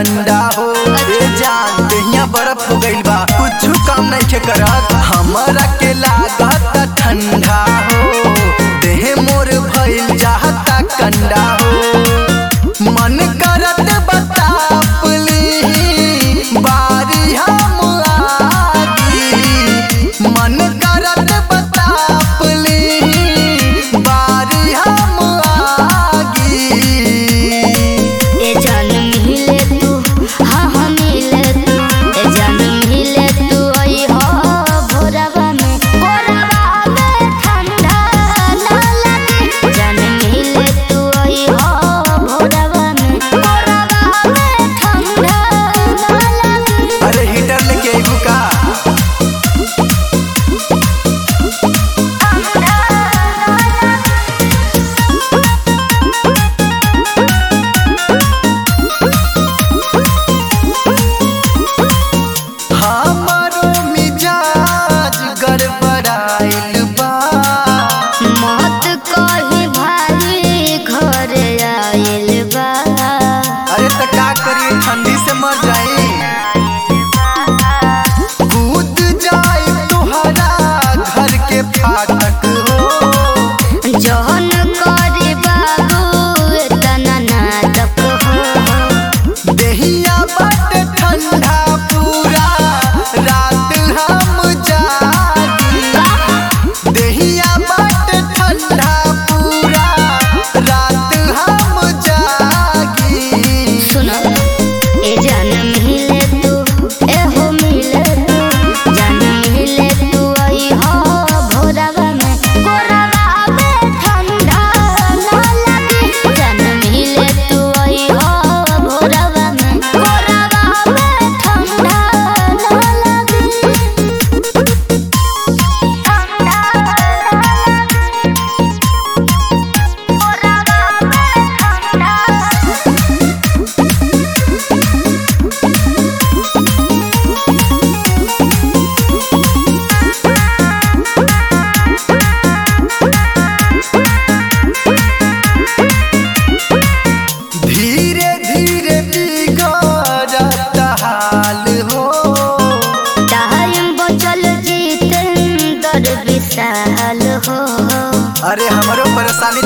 कंडा हो ए जान देहिया बर्फ हो गइल बा कुछ काम नहीं के करत हमरा के लागत ठंडा हो देह मोर भइल जाता कंडा हो मन करत बतापली बारी हम आगी मन करत बतापली बारी हम आगी ए जान मिले तू हाँ हाँ मिले तू ए जान मिले तू आई हो भोरवा में भोरवा में ठंडा ना लगे जान मिले तू आई हो भोरवा में भोरवा में ठंडा ना लगे अरे हीटर लेके आइबू का हमारो मिजाज गड़बड़ाइल बा मत कही भाई घर आइल बा अरे त का करी ठंडी से मर जाई कूद जाए तुहरा घर के फाटक हो जहन करे बाबू एतना नाटक हो देहिया बट ठंडा पूरा रात हम जागी देहिया बट ठंडा पूरा रात हम जागी सुनो ए जान मिले तू ए हो मिले तू जान मिले तू आई हो भोरवा में भोरवा में ठंडा ना लगे जान मिले तू आई हो भोरवा में भोरवा में ठंडा ना लगे धीरे धीरे बिगड़त हाल हो टाइम बचल जीतेंद्र विशाल हो अरे हमरो परेशानी